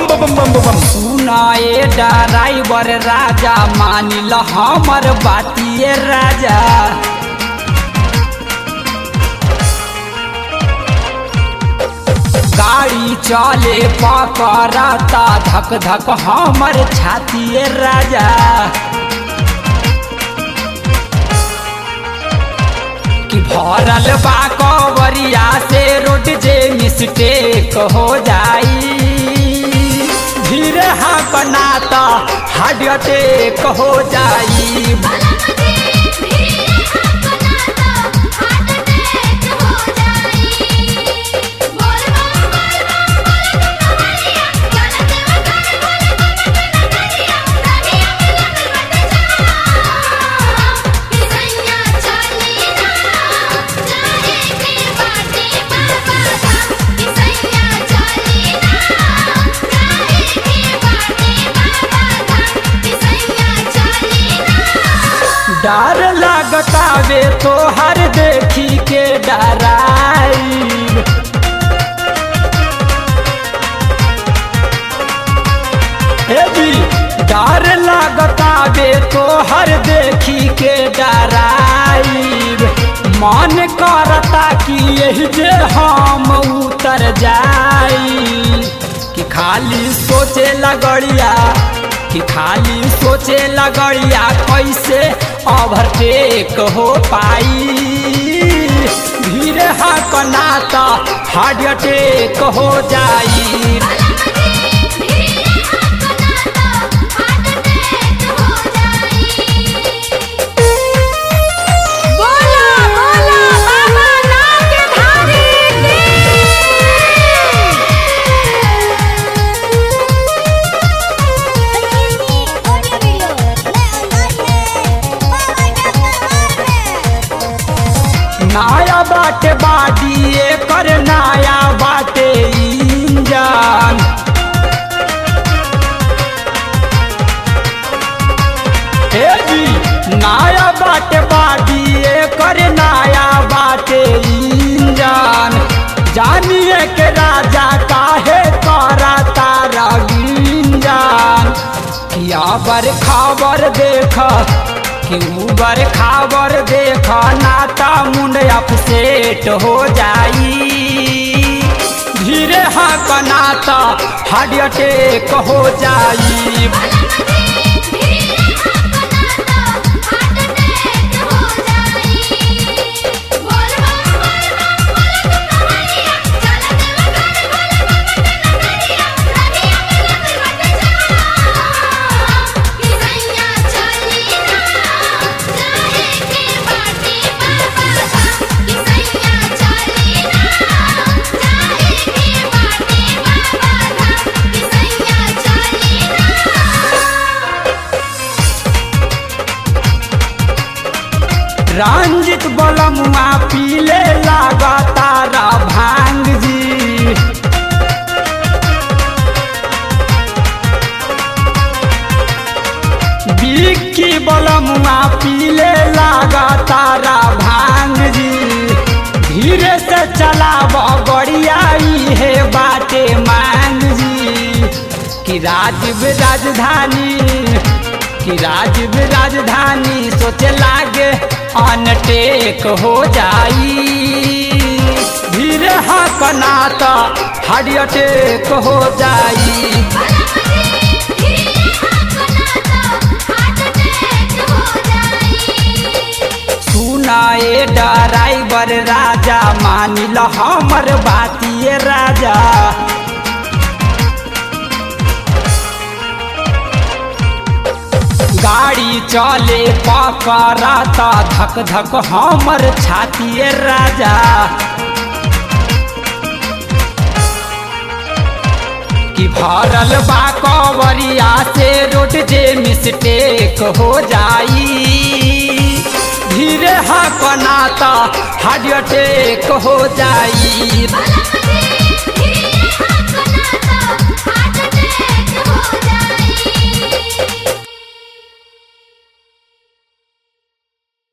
बम बम बम बम बम सुनाए ड्राइवर राजा मानिल हमर बातिए राजा गाड़ी चले पकड़ता धक धक हमर छातिए राजा कि भरल बा कवरिया से रोड जे मिस्टेक हो जाई धीरे हाँ तो हार्ट अटैक हो जाई डर लगतावे तो हर देखी के डराई हे जी डर लगतावे तो हर देखी के डराई मन करता कि यही जे हम उतर जाई कि खाली सोचे लगड़िया कि खाली सोचे लगड़िया कैसे ओवरटेक हो पाई धीरे हकना तो हार्ट अटैक हो जाई बोला बोला बाबा नाम के धारी नया बाटे बाडी कर नया बाटे इंजन हे जी नया बाटे बाडी कर नया बाटे इंजन जानिए के राजा काहे करा तारा गिंजन किया बर खबर देख कि ऊबर खाबर देख नाता मुंड अपसेट हो जाई धीरे हाँ नाता हार्ट अटैक हो जाई रंजित बलमुआ पीले लागा तारा भांग जी बिक्की बलमुआ पीले लागा तारा भांग जी धीरे से चलाब गड़ियाई है बाटे मांग जी कि राजीव राजधानी कि राजीव राजधानी सोचे लागे अनटेक हो जाई धीरे हकना तो हार्ट अटैक हो जाई सुनाए ड्राइवर राजा मानिल हमर बातिए राजा गाड़ी चले पकड़ता धक धक हमर छातिए राजा कि भरल बा कवरिया से रोड जे मिस्टेक हो जाई धीरे हकना तो हार्ट अटैक हो जाई